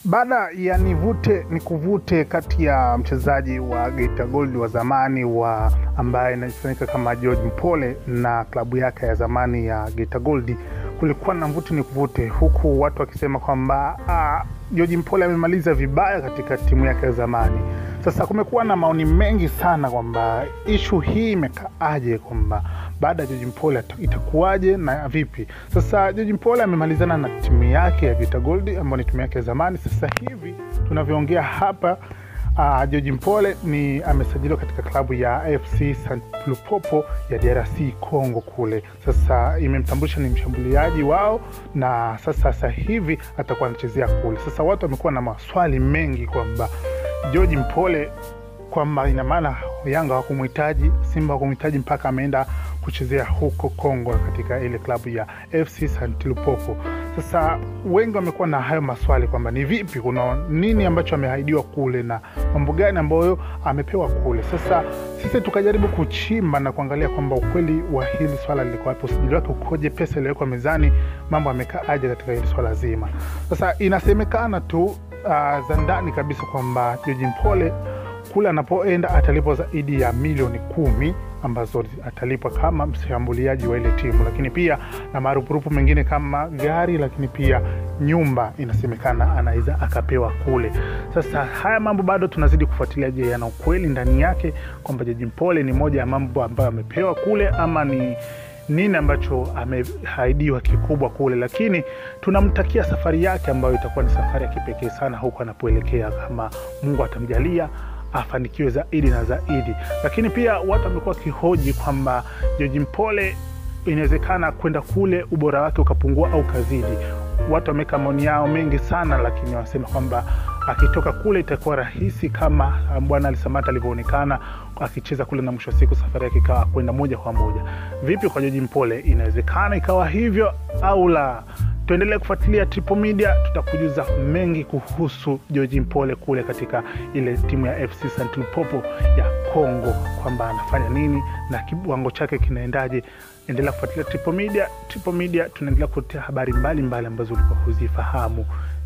baada ya nivute ni kuvute kati ya mchezaji wa Geita Gold wa zamani wa ambaye inafahamika kama George Mpole na klabu yake ya zamani ya Geita Gold, kulikuwa na mvute ni kuvute, huku watu wakisema kwamba ah, George Mpole amemaliza vibaya katika timu yake ya zamani. Sasa kumekuwa na maoni mengi sana kwamba ishu hii imekaaje, kwamba baada ya George Mpole itakuwaje na vipi. Sasa George Mpole amemalizana na timu yake ya Geita Gold ambayo ni timu yake ya zamani. Sasa hivi tunavyoongea hapa uh, George Mpole ni amesajiliwa katika klabu ya FC St Lupopo ya DRC Congo kule. Sasa imemtambulisha ni mshambuliaji wao, na sasa sasa hivi atakuwa anachezea kule. Sasa watu wamekuwa na maswali mengi kwamba George Mpole kwamba ina maana Yanga hawakumhitaji, Simba hawakumhitaji mpaka ameenda kuchezea huko Kongo katika ile klabu ya FC St Lupopo. Sasa wengi wamekuwa na hayo maswali kwamba ni vipi, kuna nini ambacho ameahidiwa kule na mambo gani ambayo amepewa kule. Sasa sisi tukajaribu kuchimba na kuangalia kwamba ukweli wa hili swala liko wapi, usajili wake ukoje, pesa iliyowekwa mezani, mambo amekaa aje katika hili swala zima. Sasa inasemekana tu uh, za ndani kabisa kwamba George Mpole kule anapoenda atalipwa zaidi ya milioni kumi ambazo atalipwa kama mshambuliaji wa ile timu, lakini pia na marupurupu mengine kama gari, lakini pia nyumba inasemekana anaweza akapewa kule. Sasa haya mambo bado tunazidi kufuatilia. Je, yana ukweli ndani yake kwamba George Mpole ni moja ya mambo ambayo amepewa kule ama ni nini ambacho amehaidiwa kikubwa kule, lakini tunamtakia safari yake ambayo itakuwa ni safari ya kipekee sana huko anapoelekea, kama Mungu atamjalia afanikiwe zaidi na zaidi. Lakini pia watu wamekuwa wakihoji kwamba George Mpole inawezekana kwenda kule ubora wake ukapungua au kazidi. Watu wameweka maoni yao mengi sana, lakini wanasema kwamba akitoka kule itakuwa rahisi kama bwana Alisamata alivyoonekana akicheza kule, na mwisho wa siku safari yake ikawa kwenda moja kwa moja. Vipi kwa George Mpole, inawezekana ikawa hivyo au la? Tuendelee kufuatilia Triple Media, tutakujuza mengi kuhusu George Mpole kule katika ile timu ya FC St Lupopo ya Congo, kwamba anafanya nini na kiwango chake kinaendaje. Endelea kufuatilia Triple Media. Triple Media tunaendelea kuletea habari mbalimbali ambazo ulikuwa huzifahamu.